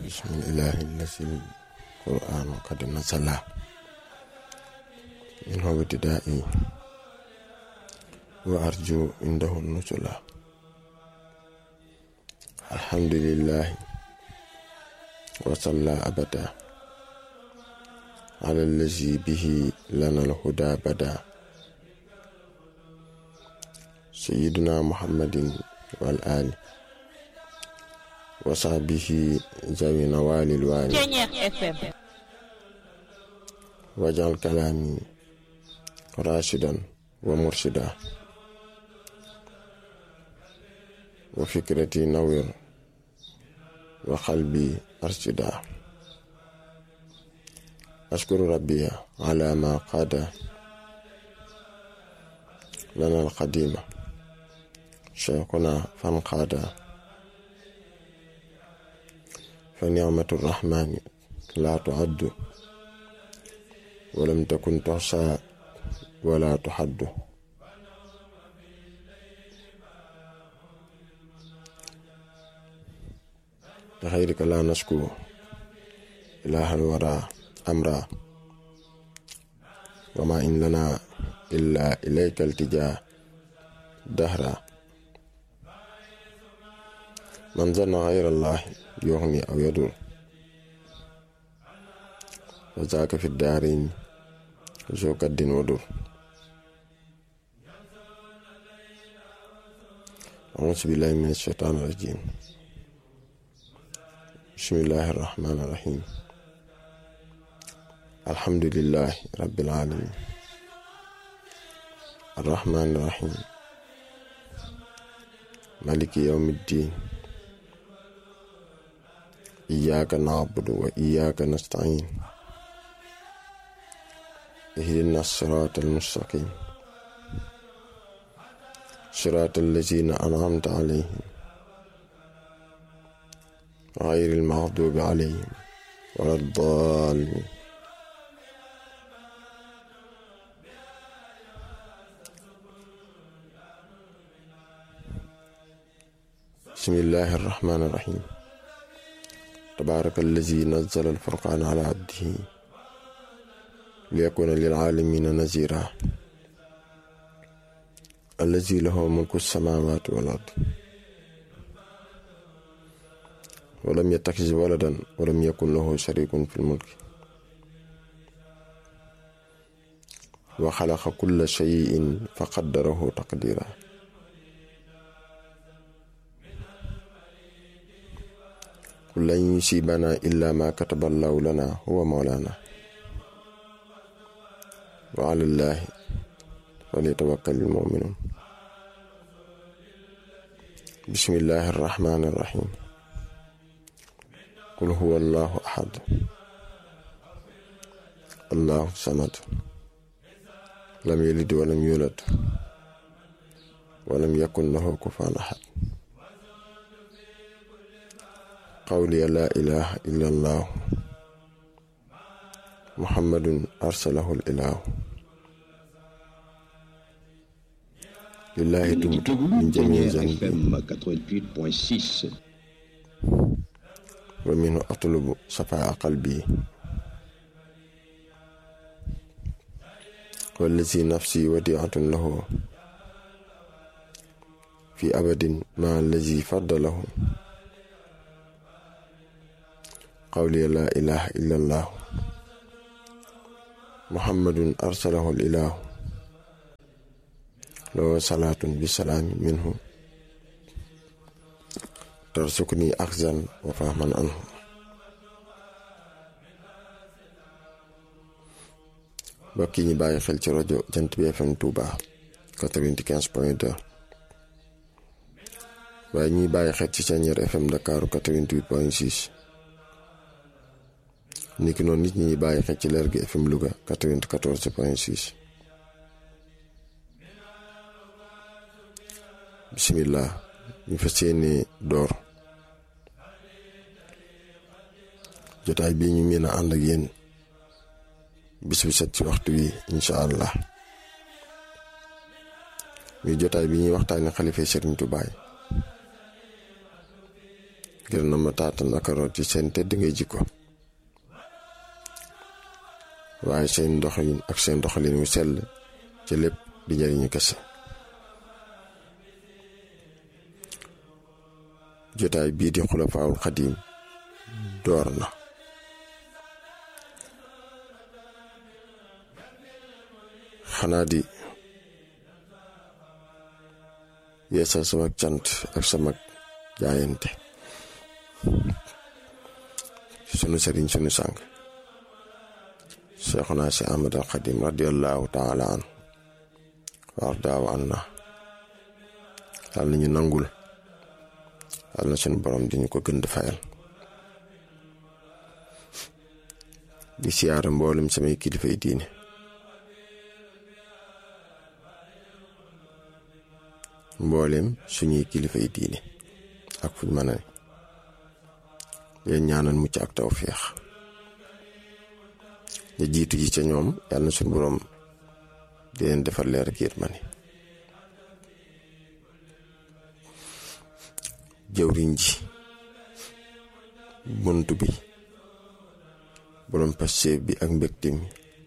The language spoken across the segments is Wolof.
بسم الإله الذي القرآن قد نزل منه ابتدائي وأرجو عنده النزل الحمد لله وصلى أبدا على الذي به لنا الهدى بدا سيدنا محمد والآل وصحبه ذوي نوال الوالي واجعل كلامي راشدا ومرشدا وفكرتي نوير وقلبي أرشدا أشكر ربي على ما قاد لنا القديم شيخنا فانقاد فنعمة الرحمن لا تعد ولم تكن تحصى ولا تحد لخيرك لا نشكو إله الورى أمرا وما إن لنا إلا إليك التجاه دهرا من ظن غير الله يغني أو يضر وذاك في الدارين ذو كد ودر أعوذ بالله من الشيطان الرجيم بسم الله الرحمن الرحيم الحمد لله رب العالمين الرحمن الرحيم مالك يوم الدين إياك نعبد وإياك نستعين اهدنا الصراط المستقيم صراط الذين أنعمت عليهم غير المغضوب عليهم ولا الضالين بسم الله الرحمن الرحيم تبارك الذي نزل الفرقان على عبده ليكون للعالمين نذيرا الذي له ملك السماوات والأرض ولم يتخذ ولدا ولم يكن له شريك في الملك وخلق كل شيء فقدره تقديرا قل لن يصيبنا إلا ما كتب الله لنا هو مولانا وعلى الله فليتوكل المؤمنون بسم الله الرحمن الرحيم قل هو الله أحد الله الصمد لم يلد ولم يولد ولم يكن له كفوا أحد قولي لا إله إلا الله محمد أرسله الإله لله تبت من جميع ذنبي ومنه أطلب صفاء قلبي والذي نفسي وديعة له في أبد مع الذي فضله قولي لا إله إلا الله محمد أرسله الإله له صلاة بسلام منه ترزقني أخزا وفهما عنه mbokk yi ñu bàyyi xel ci rajo jant bi FM Touba 95 point 2 waaye ñuy bàyyi xel ci Senior FM Dakar 88 point 6 niki noonu nit ñi bàyyi xel ci leer gi FM Louga 94 point 6 bisimilah ñu fas yéene door jotaay bii ñu mën a ànd ak yéen bis bu set ci waxtu wi incha allah muy jotaay bi ñuy waxtaane xalifa Serigne Touba ngir na ma taatan ak root ci seen tedd ngay jikko waaye seen doxalin ak seen doxalin wu sell ci lépp di njëriñu kese jotaay bii di xulafaawul xadiim door na xanaa di yeesal sama cant ak sama jaayante sunu sëriñ sunu sàng Seexuna si Ahmad al Xadim radiallahu taala an war daaw an na yàlla nañu nangul yàlla na sunu borom di ñu ko gën di fayal di siyaara mboolem samay kilifay diine mboolem suñuy kilifay diine ak fuñ mën a ne leen ñaanal mucc ak tawféex ñu jiitu ji ca ñoom yàlla na suñu boroom di leen defal leer ak yërmande jëwriñ ji bunt bi boroom passeef bi ak mbégte mi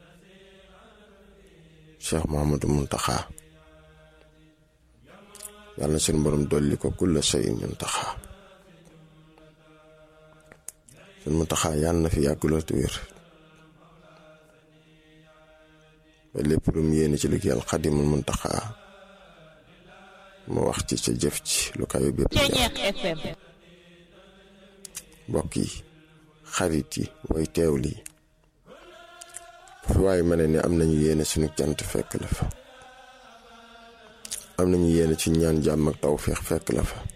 Cheikh Mouhamadou Mountakha yàlla na suñu boroom dolli ko kulla shay'in Mountakha suñu Mountakha yàlla na fi yàgg lool te wér ba lépp lu mu yéene ci liggéeyal Xadimul Mountakha mu wax ci ca jëf ci lu kayo bépp mbokk yi xarit yi way teew lii fi waaye ma ne ne am nañu yéene suñu cant fekk la fa am nañu yéene ci ñaan jàmm ak tawféex fekk la fa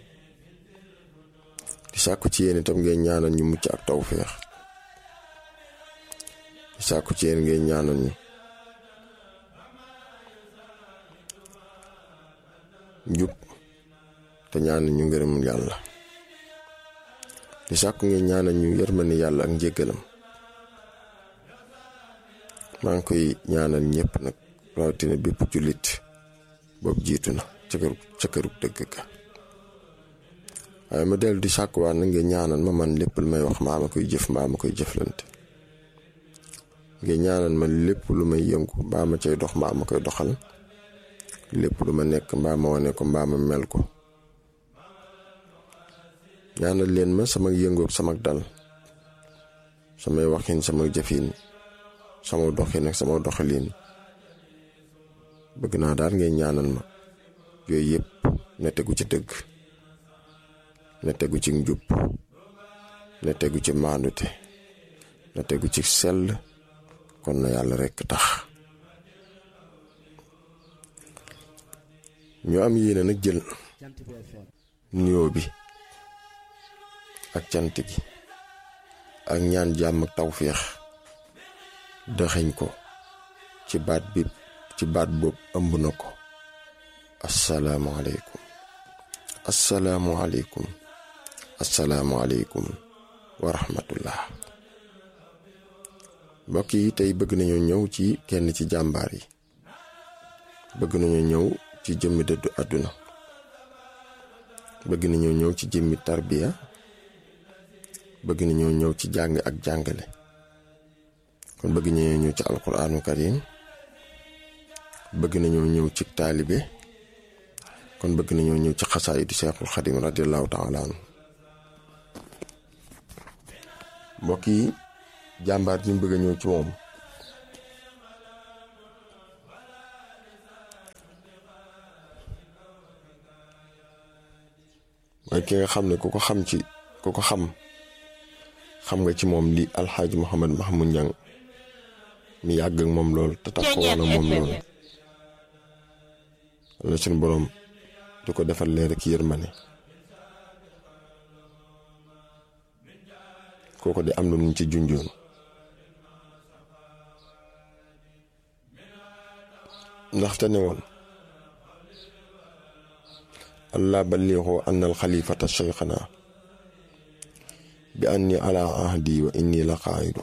di sàkku ci yéen itam ngeen ñaanal ñu mucc ak tawféex di sàkku ci yéen ngeen ñaanal ñu njub te ñaanal ñu ngërëmul yàlla di sàkku ngeen ñaanal ñu yërmande yàlla ak njéggalam maa ngi koy ñaanal ñëpp nag rawatina bépp jullit boobu jiitu na ca kër ca kërug dëgg ga waaye ma dellu di sàkkuwaat na ngeen ñaanal ma man lépp lu may wax mbaa ma koy jëf mbaa ma koy jëflante ngeen ñaanal ma lépp lu may yëngu mbaa ma cay dox mbaa ma koy doxal lépp lu ma nekk mbaa ma wane ko mbaa ma mel ko ñaanal leen ma sama yëngoog sama dal samay waxin sama jëfin sama doxin ak sama doxalin bëgg naa daal ngeen ñaanal ma yooyu yëpp na tegu ci dëgg na tegu ci njub na tegu ci maandute na tegu ci sell kon na yàlla rekk tax ñu am yéene nag jël nuyoo bi ak cant gi ak ñaan jàmm ak tawféex dëxëñ ko ci baat bi ci baat boobu ëmb na ko asalaamualeykum asalaamualeykum asalaamualeykum wa rahmatullah mbokk yi tey bëgg nañu ñëw ci kenn ci jàmbaar yi bëgg nañu ñëw ci jëmmi dëddu àdduna bëgg nañu ñëw ci jëmmi tarbiya bëgg nañu ñëw ci jàng ak jàngale kon bëgg nañu ñëw ci alquraanu karim bëgg nañoo ñëw ci taalibe kon bëgg nañoo ñëw ci xasaayidu seexul xadim radiallahu taala anhu mbokk yi jàmbaar ji mu bëgg a ñëw ci moom mooy ki nga xam ne ku ko xam ci ku ko xam xam nga ci moom li alxaaji Muhammad Mahmoud Ñang mi yàgg ak moom lool te tax ko woon moom lool la suñu boroom di ko defal leer ak yërmane kooko di am na nuñ ci junjoon ndaxte ne woon allah balliixoo anna al xalifata cheikhana bi anni ala ahdi wa inni la qaayidu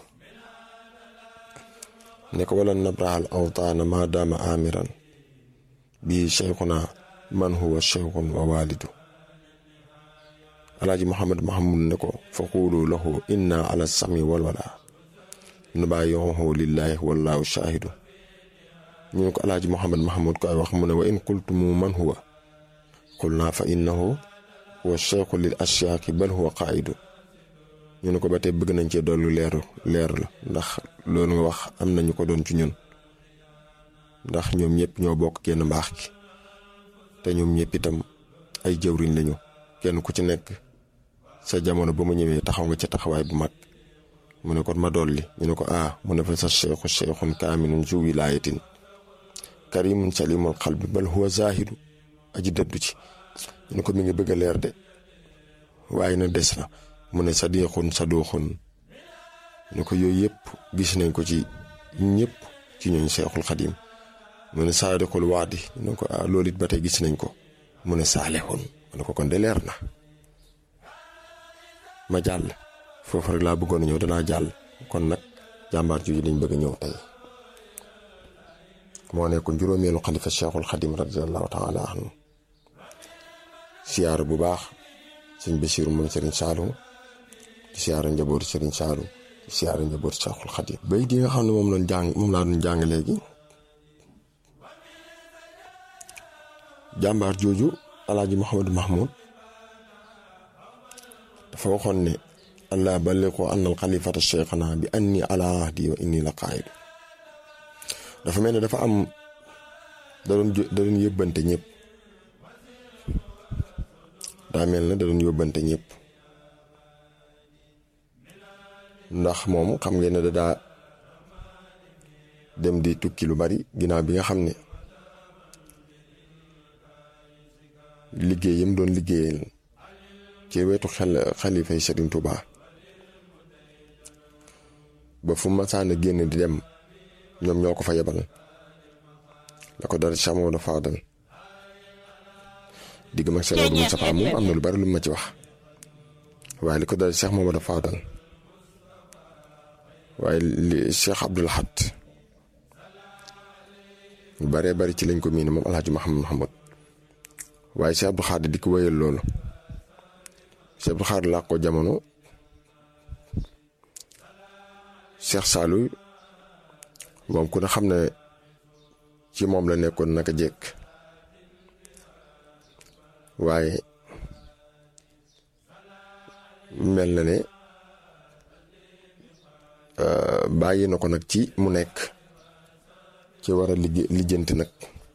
ne ko wala nabraxal awtaana ma daama amiran bii cheikhuna man huwa cheikhun wa walidu alaaji Muhammad Mahamud ne ko fa xuulu lahu inna ala sami wal wala nu bàyyihu lillahi wallahu shaahidu ñu ne ko alaaji Muhammad Mahamud ko ay wax mu ne wa in qultumu man huwa qul naa fa innahu huwa cheikhu lil asyaaki bal huwa qaidu ñu ne ko ba tey bëgg nañ cee dollu leeru leer la ndax loolu nga wax am nañu ko doon ci ñun ndax ñoom ñëpp ñoo bokk genn mbaax gi te ñoom ñëpp itam ay jëwriñ lañu kenn ku ci nekk sa jamono ba mu ñëwee taxaw nga ca taxawaay bu mag mu ne kon ma dolli ñu ne ko ah mu ne fa sa cheikhu cheikhun kaamilun zu wilaayatin karimun salimul qalbi bal huwa zahidu aji dëddu ci ñu ne ko mi ngi bëgg a leer de waaye nag des na mu ne sadiqun saduxun ñu ko yooyu yëpp gis nañ ko ci ñëpp ci ñooñ seexul xadim mu ne saadiqul waadi ñu ne ko ah loolu it ba tey gis nañ ko mu ne saalixun mu ne ko kon de leer na ma jàll foofu rek laa bëggoon a ñëw danaa jàll kon nag jàmbaar jooju lañ bëgg a ñëw tey moo nekkoon juróomeelu xalifa cheikhul xadim radiallahu taala anhu siyaar bu baax sëñ Basiiru moom sëriñ Saalum di siyaara njabootu sëriñ Saalum di siyaara njabootu cheikhul xadim bay di nga xam ne moom lañ jàng moom laa doon jàng léegi jàmbaar jooju alaaji Mouhamadou Mahmoud dafa waxoon ne allah balliqu anna al xalifata cheikhana bi anni ala ahdi wa inni la qaayidu dafa mel ne dafa am da doon da doon yóbbante ñëpp daa mel ne da doon yóbbante ñëpp ndax moom xam ngeen ne da daa dem di tukki lu bari ginnaaw bi nga xam ne liggéey yam doon liggéeyal ci wetu xel xalifay Serigne Touba ba fu masaana génn di dem ñoom ñoo ko fa yebal la ko dara Cheikh Mamadou Fadal digg mag Cheikh Mamadou Moustapha moom am na lu bari lu ma ci wax waaye li ko dara Cheikh Mamadou Fadal waaye li Cheikh Abdoul Ahad lu baree bari ci lañ ko miine moom Alhaji Mahamad Mahamad waaye Cheikh Abdou Khadre di ko wéyal loolu Cheikh Abdou Khadre laa ko jamono Cheikh Saliou moom ku ne xam ne ci moom la nekkoon naka jekk waaye mel na ne bàyyi na ko nag ci mu nekk ci war a liggéey lijjanti nag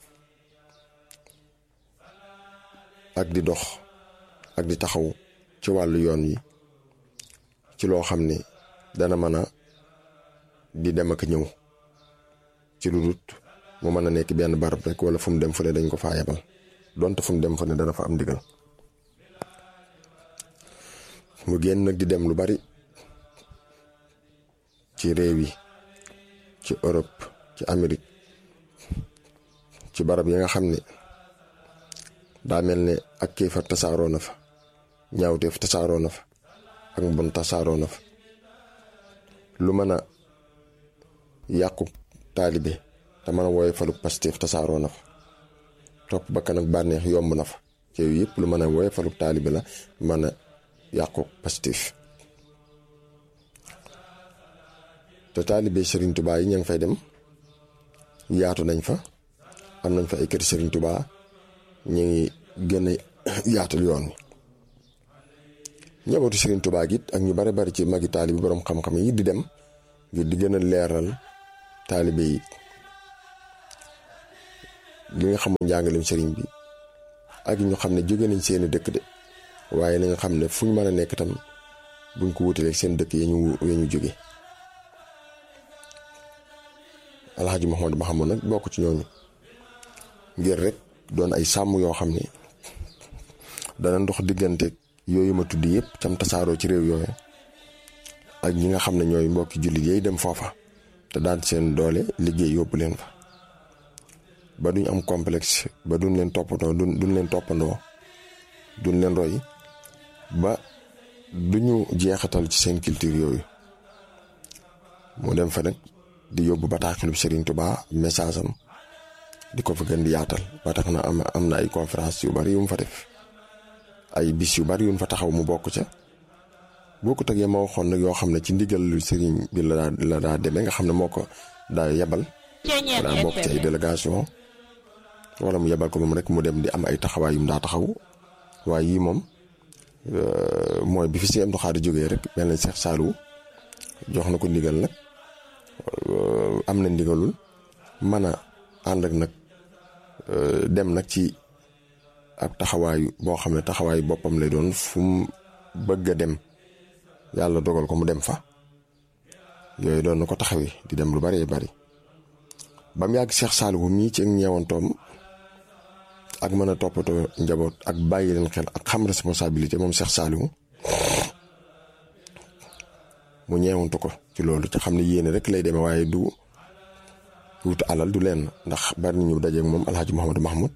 ak di dox ak di taxaw ci wàllu yoon yi ci loo xam ne dana mën a di dem ak ñëw ci lu dut mu mën a nekk benn barab rek wala fu mu dem fu ne dañ ko faa yebal donte fu mu dem fu ne dana fa am ndigal mu génn nag di dem lu bari ci réew yi ci Europe ci Amérique ci barab yi nga xam ne daa mel ne ak kéefar tasaaroo na fa ñaawteef tasaaroo na fa ak mbon tasaaroo na fa lu mën a yàqu taalibe te mën a wooye falu Pastef tasaaroo na fa topp bakkan ak bànneex yomb na fa ci yëpp lu mën a wooye falu taalibe la mën a yàqu Pastef te taalibe Serigne Touba yi ña ngi fay dem yaatu nañ fa am nañ fa ay kër Serigne Touba ñu ngi gën a yaatal yoon wi njabootu Serigne Touba gi ak ñu bari bari ci magi taalibe borom xam-xam yi di dem ngir di gën a leeral taalibe yi li nga xamul njàngaleem sëriñ bi ak ñu xam ne jóge nañ seeni dëkk de waaye na nga xam ne fu ñu mën a nekk tam buñ ko wutalee seen dëkk ya ñu ya ñu jóge alxaaji Mouhamadou Mahamad nag bokk ci ñooñu ngir rek doon ay sàmm yoo xam ne dana ndox diggante yooyu ma tudd yëpp cam tasaaroo ci réew yooyu ak ñi nga xam ne ñooy mbokki jullit yi dem foofa te daan seen doole liggéey yóbbu leen fa ba duñ am complexe ba duñ leen toppandoo duñ leen toppandoo duñ leen roy ba duñu jeexatal ci seen culture yooyu mu dem fa nag di yóbbu bataaxelu Serigne Touba message am di ko fa gën di yaatal ba tax na am am na ay conférence yu bari yu mu fa def ay bis yu bari yuñ fa taxaw mu bokk ca boo ko tegee ma waxoon nag yoo xam ne ci ndigal lu sëriñ bi la daa la daa demee nga xam ne moo ko daa yebal daa bokk ci ay délégation wala mu yebal ko moom rek mu dem di am ay taxawaay yu mu daa taxaw waaye yii moom mooy bi fi si Abdou Khadre jógee rek mel na Cheikh Saliou jox na ko ndigal nag am na ndigalul mën a ànd ak nag dem nag ci ab taxawaayu boo xam ne taxawaayu boppam lay doon fu mu bëgg a dem yàlla dogal ko mu dem fa yooyu doon na ko taxawi di dem lu bëree bëri ba mu yàgg Cheikh Saliou mii ci ñeewantoom ak mën a toppatoo njaboot ak bàyyi leen xel ak xam responsabilité moom Cheikh Saliou mu ñeewantu ko ci loolu te xam ne yéene rek lay demee waaye du wut alal du leen ndax bari nañu dajeeg moom Alhaji Mouhamadou Mahmoud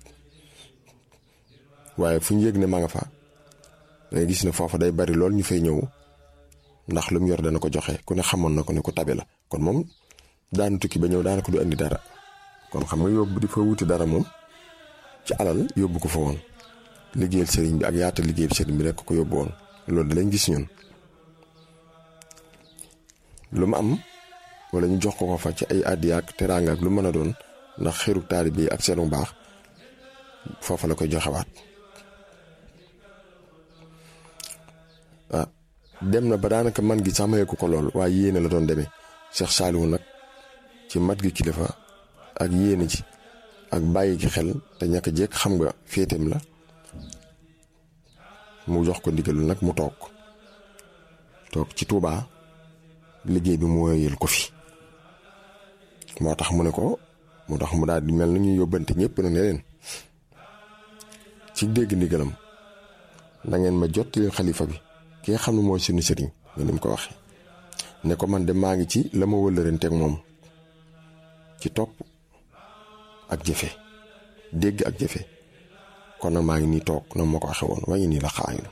waaye fu ñu yëg ne ma nga fa dangay gis ne foofa day bari lool ñu fay ñëw ndax lu mu yor dana ko joxe ku ne xamoon na ko ne ku tabe la kon moom daanu tukki ba ñëw daanaka du indi dara kon xam nga yóbbu di fa wuti dara moom ci alal yóbbu ko fa woon liggéeyal sëriñ bi ak yaata liggéeyal sëriñ bi rek ko yóbbu woon loolu da lañ gis ñun lu mu am wala ñu jox ko ko fa ci ay addiya ak teraanga ak lu mën a doon ndax xeeru taalibe yi ak seenu baax foofa la koy joxewaat ah dem na ba daanaka man gi sax mayeeku ko lool waaye yéene la doon demee Cheikh Saliou nag ci mat gi kilifa ak yéene ji ak bàyyi gi xel te ñàkk jekk xam nga féeteem la mu jox ko ndigalu nag mu toog toog ci Touba liggéey bi mu wéyal ko fi moo tax mu ne ko moo tax mu daal di mel na ñuy yóbbante ñëpp na ne leen ci dégg ndigalam na ngeen ma jottali xalifa bi ki nga xam ne mooy suñu sëriñ nga ni mu ko waxee ne ko man de maa ngi ci la ma wëllëranteeg moom ci topp ak jëfe dégg ak jëfe kon nag maa ngi nii toog na ma ko waxee woon waaye nii la xaayu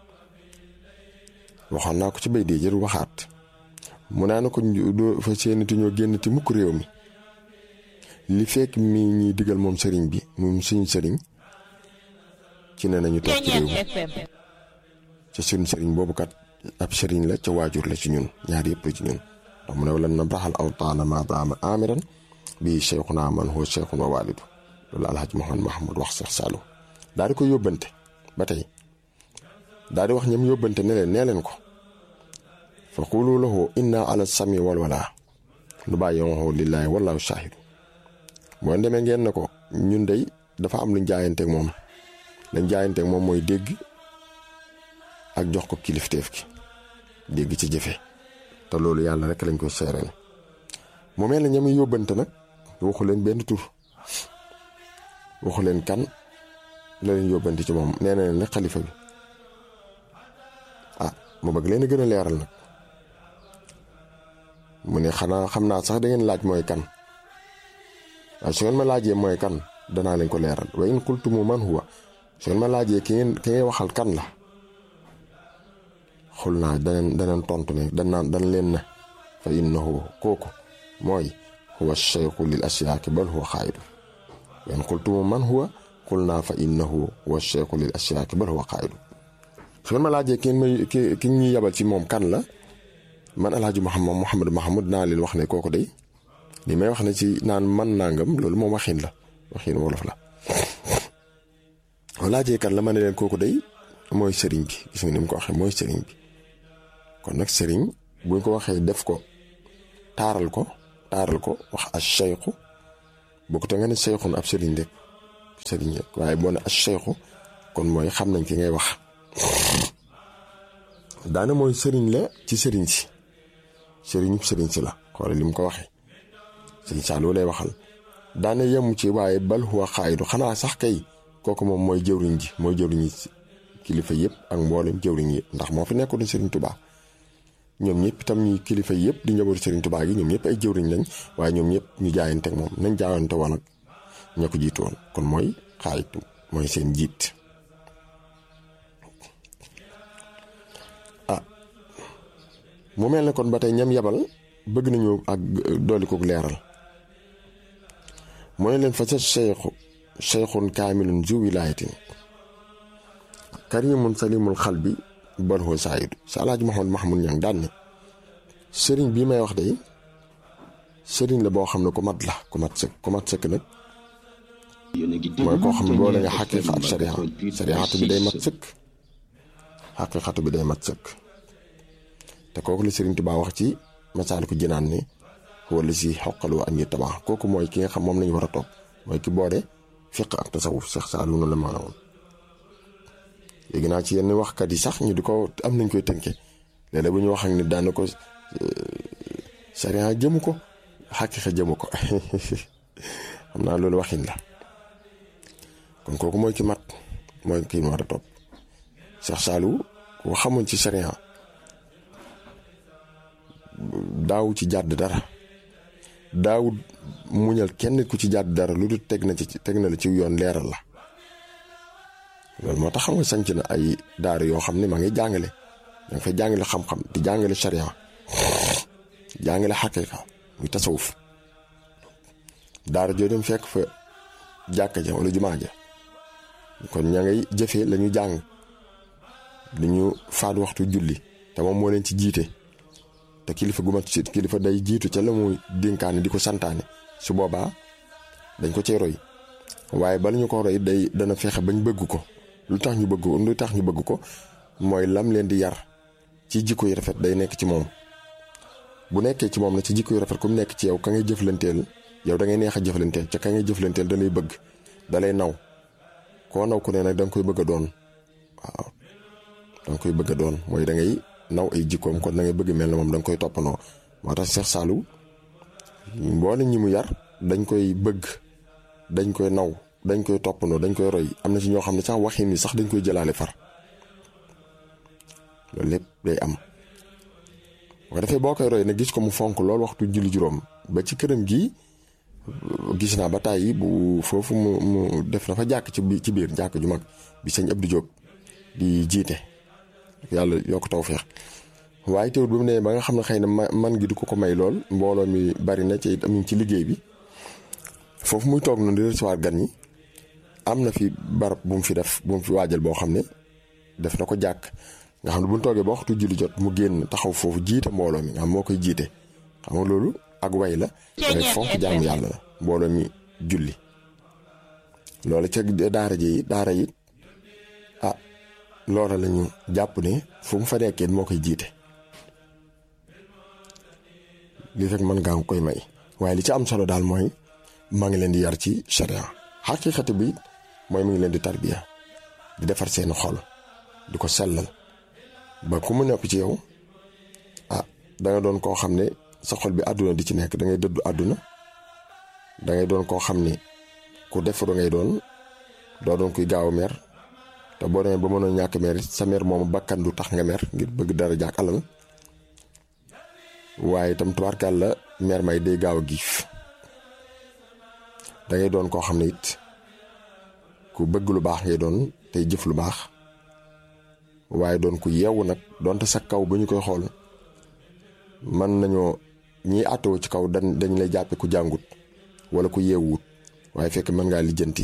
waxoon naa ko ci bay dee jëru waxaat mu naa na ko doo fa seenati ñoo génn ti mukk réew mi li fekk mi ñuy digal moom sëriñ bi moom suñu sëriñ ci ne nañu toog ci réew mi ca suñu sëriñ boobu kat ab sëriñ la ca waajur la ci ñun ñaar yëpp la ci ñun ndax mu ne wala na braxal aw taana ma daama amiran bii cheikhuna man huwa cheikhun wa walidu loolu alhaji Mouhamad Mahamad wax Cheikh Saliou daal di ko yóbbante ba tey daal di wax ñam yóbbante ne leen nee leen ko fa qulu lahu inna ala sami wal wala lu bàyyi waxoo lillaahi wallahu shahidu boo demee ngeen ne ko ñun dey dafa am luñ jaayanteeg moom lañ jaayanteeg moom mooy dégg ak jox ko kilifteef gi dégg ci jëfe te loolu yàlla rek lañ koy seereel mu mel ne ñam yóbbante nag waxu leen benn tur waxu leen kan la leen yóbbante ci moom nee na leen rek xalifa bi ah mu bëgg leen a gën a leeral nag mu ne xanaa xam naa sax da ngeen laaj mooy kan waaye su ngeen ma laajee mooy kan danaa leen ko leeral wa in qultumu man huwa su ngeen ma laajee ki ngeen ki ngay waxal kan la xul naa daneen daneen tontu ne danaan dan leen na fa innahu kooku mooy huwa cheikhu lil asyaaki bal huwa xaayidu wa in qultumu man huwa xul naa fa innahu huwa cheikhu lil asyaaki bal huwa xaayidu su ngeen ma laajee ki ngeen may ki ki ñuy yabal ci moom kan la man alhaji Mouhamad Mouhamad Mahamud naa leen wax ne kooku day li may wax ne ci naan man nangam loolu moom waxin la waxin wolof la laajee kan la ma ne leen kooku day mooy sëriñ bi gis nga ni mu ko waxee mooy sëriñ bi kon nag sëriñ buñ ko waxee def ko taaral ko taaral ko wax as cheikhu boo ko te nga ne cheikhun ab sëriñ rek sëriñ rek waaye boo ne as cheikhu kon mooy xam nañ ki ngay wax daana mooy sëriñ la ci sëriñ si sëriñub sëriñ si la xoolal li mu ko waxee sëriñ Saliou lay waxal daana yemu ci waaye bal huwa xaayidu xanaa sax kay kooku moom mooy jëwriñ ji mooy jëwriñ yi kilifa yëpp ak mboolem jëwriñ yi ndax moo fi nekkoon sëriñ Touba ñoom ñëpp itam ñuy kilifa yëpp di njabootu sëriñ Touba gi ñoom ñëpp ay jëwriñ lañ waaye ñoom ñëpp ñu jaayante ak moom nañ jaayante woon ak ña ko jiitu woon kon mooy xaayit mooy seen jiit ah mu mel ne kon ba tey ñam yabal bëgg nañu ak dooli ko leeral mooy leen fa sa cheikhu cheikhun kaamilun zu wilaayatin karimun salimul xal bi bal hoo saayidu sa alaaji Mahamad Mahmoud Ñang daan ne sëriñ bii may wax de sëriñ la boo xam ne ku mat la ku mat sëkk ku mat sëkk nag mooy koo xam ne boole nga xaqiiqa ak sariya sariyaatu bi day mat sëkk xaqiiqatu bi day mat sëkk te kooku la sëriñ Tuubaa wax ci Masaalikul Jinaan ne wala si xoqalu an yi tabax kooku mooy ki nga xam moom lañu war a topp mooy ki boole fiq ak tasawuf Seex Saalu noonu la maanaam léegi naa ci yenn waxkat yi sax ñu di ko am nañ koy tënke léeg-léeg bu ñu wax ak nit daana ko sariya jëmu ko xaqiiqa jëmu ko xam naa loolu waxin la kon kooku mooy ki mat mooy ki war a topp Seex Saalu ko xamoon ci sariya daaw ci jàdd dara daaw muñal kenn ku ci jàdd dara lu dul teg na ci teg na la ci yoon leeral la loolu moo tax xam nga sanc na ay daara yoo xam ne maa ngi jàngale da nga fay jàngale xam-xam di jàngale sharia jàngale xaqiiqa muy tasawuf daara joo dem fekk fa jàkka ja wala jumaa ja kon ña ngay jëfee la ñu jàng li ñu faat waxtu julli te moom moo leen ci jiite te kilifa gu mat ci kilifa day jiitu ca la muy dénkaane di ko santaane su boobaa dañ ko cay roy waaye bala ñu ko roy day dana fexe bañ bëgg ko lu tax ñu bëgg ko lu tax ñu bëgg ko mooy lam leen di yar ci jikko yu rafet day nekk ci moom bu nekkee ci moom na ci jikko yu rafet ku mu nekk ci yow ka ngay jëflanteel yow da ngay neex a jëflanteel ca ka ngay jëflanteel da lay bëgg da lay naw koo naw ku ne nag da nga koy bëgg a doon waaw da nga koy bëgg a doon mooy da ngay naw ay jikkoom kon da ngay bëgg mel na moom da nga koy toppandoo moo tax Seex Saalu mboole ñi mu yar dañ koy bëgg dañ koy naw dañ koy toppandoo dañ koy roy am na ci ñoo xam ne sax waxin ni sax dañ koy jëlaale far loolu lépp day am bu ko defee boo koy roy nag gis ko mu fonk loolu waxtu julli juróom ba ci këram gi gis naa ba tàyyi bu foofu mu mu def na fa jàkk ci ci biir jàkk ju mag bi sëñ Abdou Diop di jiite yàlla yokk tawfeex waaye teewul bi mu ne ba nga xam ne xëy na man gi du ko ko may lool mbooloo mi bari na ci am ci liggéey bi foofu muy toog noonu di recevoir gan ñi am na fi barab bu mu fi def bu mu fi waajal boo xam ne def na ko jàkk nga xam ne bu ñu toogee ba waxtu julli jot mu génn taxaw foofu jiite mbooloo mi nga xam moo koy jiite xam nga loolu ak way la dangay fonk jaamu yàlla la mbooloo mi julli loolu ca daara ji daara yi ah loola la ñu jàpp ne fu mu fa nekkee moo koy jiite lii rek mën ngaa koy may waaye li ci am solo daal mooy maa ngi leen di yar ci sharia xaqiiqati bi mooy mu ngi leen di tarbiya di defar seeni xol di ko sellal ba ku mu nekk ci yow ah da nga doon koo xam ne sa xol bi àdduna di ci nekk da ngay dëddu àdduna da ngay doon koo xam ne ku defaru ngay doon doo doon kuy gaaw a mer te boo demee ba mënoon ñàkk mer sa mer moomu bakkan du tax nga mer ngir bëgg dara jaak alal waaye itam tubaarkaal la mer may day gaaw a giif da ngay doon koo xam ne it ku bëgg lu baax ngay doon tey jëf lu baax waaye doon ku yeewu nag donte sa kaw ba ñu koy xool mën nañoo ñiy àttoo ci kaw dañ dañ lay jàppe ku jàngut wala ku yeewuwut waaye fekk mën ngaa lijjanti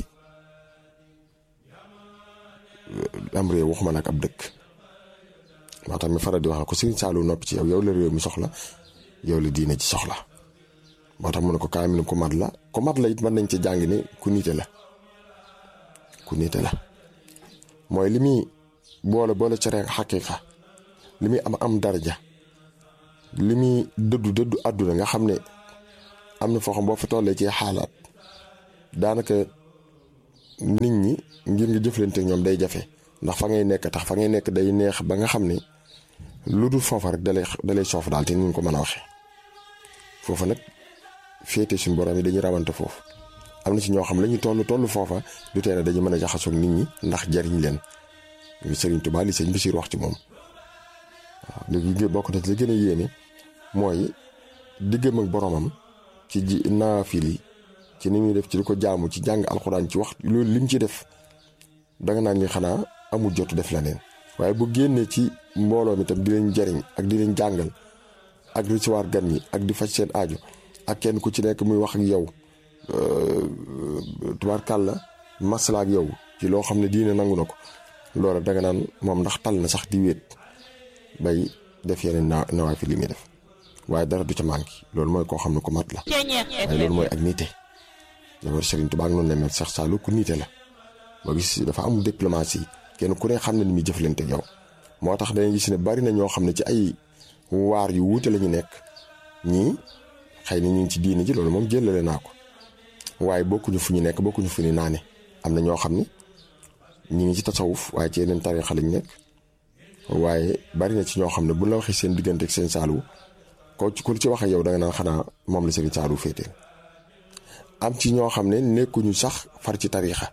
am réew waxuma nag ab dëkk moo tax mi faral di wax ko Sëriñ Saalu noppi ci yow yow la réew mi soxla yow la diine ci soxla moo tax mu ne ko kaamil ku mat la ku mat la it mën nañ ci jàng ni ku nite la ku nite la mooy li muy boole boole ci rek xaqiiqa li muy am am daraja li muy dëddu dëddu àdduna nga xam ne am na foo xam boo fa tollee ci xaalaat daanaka nit ñi ngir nga jëflante ñoom day jafe ndax fa ngay nekk tax fa ngay nekk day neex ba nga xam ne lu dul foofa rek dalay dalay soof daal te ni ñu ko mën a waxee foofa nag féete suñu borom yi dañuy rawante foofu am na ci ñoo xam la ñu toll toll foofa du tee ne dañu mën a jaxasoog nit ñi ndax jariñ leen Sëriñ Tuubaa li sëñ Basiir wax ci moom waaw léegi bokk na ci li gën a yéeme mooy diggam ak boromam ci ji naafili ci ni muy def ci di ko jaamu ci jàng alxuraan ci wax loolu lim ci def danga naan ñi xanaa amul jotu def leneen waaye bu génnee ci mbooloo mi tam di leen jariñ ak di leen jàngal ak recevoir gan ñi ak di faj seen aajo ak kenn ku ci nekk muy wax ak yow tubaarkàlla masla ak yow ci loo xam ne diine nangu na ko loola danga naan moom ndax tal na sax di wéet bay def yeneen na nawaa fi li muy def waaye dara du ca manqué loolu mooy koo xam ne ku mat la waaye loolu mooy ak nite jabar Serigne Touba ak noonu la mel Cheikh Saliou ku nite la boo gis dafa amul diplomatie kenn ku ne xam ne ni muy jëflante yow moo tax dañuy gis ne bari na ñoo xam ne ci ay waar yu wuute la ñu nekk ñii xëy na ñu ngi ci diini ji loolu moom jëlale naa ko waaye bokkuñu fu ñu nekk bokkuñu fu ñu naane am na ñoo xam ni ñu ngi ci tasawuf waaye ci yeneen tarixa lañ nekk waaye bari na ci ñoo xam ne bu la waxee seen diggante ak seen Saliou ko ci ku ci wax ak yow da nga naan xanaa moom la Serigne Saliou féeteel am ci ñoo xam ne nekkuñu sax far ci tarixa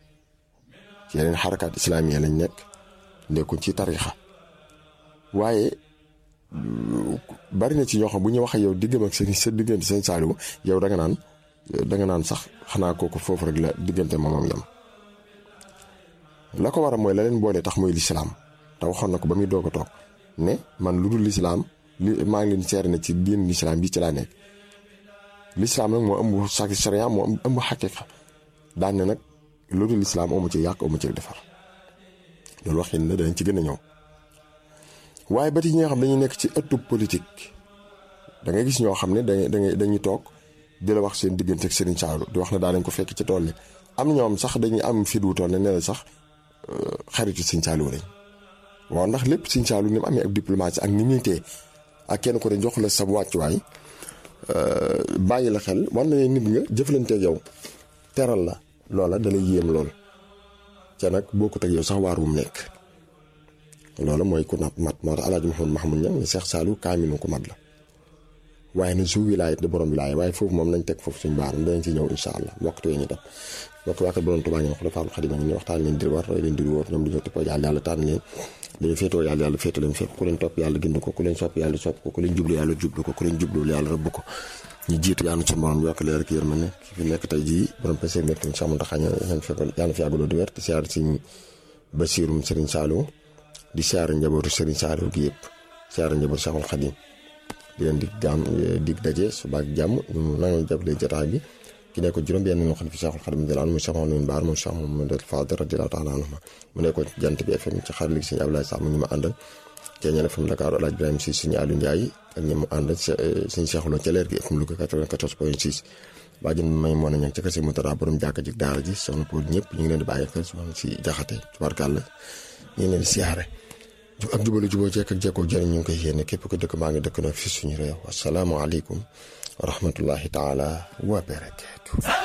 ci yeneen xarakaat islaamiya lañ nekk nekkuñ ci tarixa waaye bari na ci ñoo xam bu ñu wax ak yow diggam ak seen sa diggante seen Saliou yow da nga naan da nga naan sax xanaa kooku foofu rek la diggante moomam yam la ko war a mooy la leen boole tax muy lislaam te waxoon na ko ba muy doog a toog ne man lu dul lislaam li maa ngi leen seere na ci diin lislaam bi ci laa nekk lislaam nag moo ëmb sa sharia moo ëmb xaqiqa daan ne nag lu dul lislaam amu ci yàq amu ci defar loolu waxin na danañ ci gën a ñëw waaye ba ci ñi nga xam dañuy nekk ci ëttub politique da ngay gis ñoo xam ne dañuy dañuy toog di la wax seen diggante ak Serigne Saliou di wax ne daa dañ ko fekk ci tool yi am ñoom sax dañuy am fit wu toll ne ne la sax xaritu Serigne Saliou lañ waaw ndax lépp Serigne Saliou ni mu amee ab diplomatie ak ni muy tee ak kenn ko ne jox la sa wàccuwaay bàyyi la xel war na ne nit nga jëflanteeg yow teral la loola dalay yéem lool ca nag bokkut ak yow sax waar wu mu nekk loola mooy ku nat mat moo tax alaaji Mouhamed Mahmoud Niang ne Cheikh Saliou kaaminu ko mat la waaye na su wilaayat di borom wilaaya waaye foofu moom nañ teg foofu suñu baaram danañ ci ñëw insha allah waxtu yi ñu def waxtu waa kat borom Tuubaa ñoom xola Faalu Xadim ni waxtaan leen dir war roy leen dir wóor ñoom dañoo tippoo yàlla yàlla tànn leen dañu féetoo yàlla yàlla féetoo leen fépp ku leen topp yàlla gind ko ku leen sopp yàlla sopp ko ku leen jublu yàlla jublu ko ku leen jubluwul yàlla rëbb ko ñu jiitu yàlla ci borom yokk leer ak yërmande ki fi nekk tey jii borom pese nekk ni sax mu tax yàlla fi yàggaloo di wér te siyaar Sëriñ Basiirum Sëriñ Saliou di siyaar njabootu Sëriñ Saliou gi yëpp siyaar njabootu Seexul Xadim di leen dig jàmm dig daje suba ak jàmm ñu nangu jàppale jotaay bi ki nekkoon juróom benn ñoo xam ne fi Seexul Xadim di laan mu Seex Mamadu Baar mu Seex Mamadu Fadal radiyallaahu taala anhu mu nekkoon jant bi FM ci xarit Sëriñ Abdoulaye Sam ñu ma àndal Ceeñal FM Dakar Alaaji Ibrahima Si suñu Aliou Ndiaye ak ñi mu àndal suñu Seexuloo ca leer gi FM Louga 94 point 6 baa jën may moo na ñag ca kase mu tara borom jàkka ji daara ji soxna Poul ñëpp ñu ngi leen di bàyyi xel soxna si jaxate tubaarkàlla ñu ngi leen di siyaare ak jubalu juboo jekk ak jekkoo jëriñ ñu ngi koy yéene képp ko dëkk maa ngi dëkk nag fi suñu réew asalaamaaleykum wa rahmatullahi taala wa barakaatu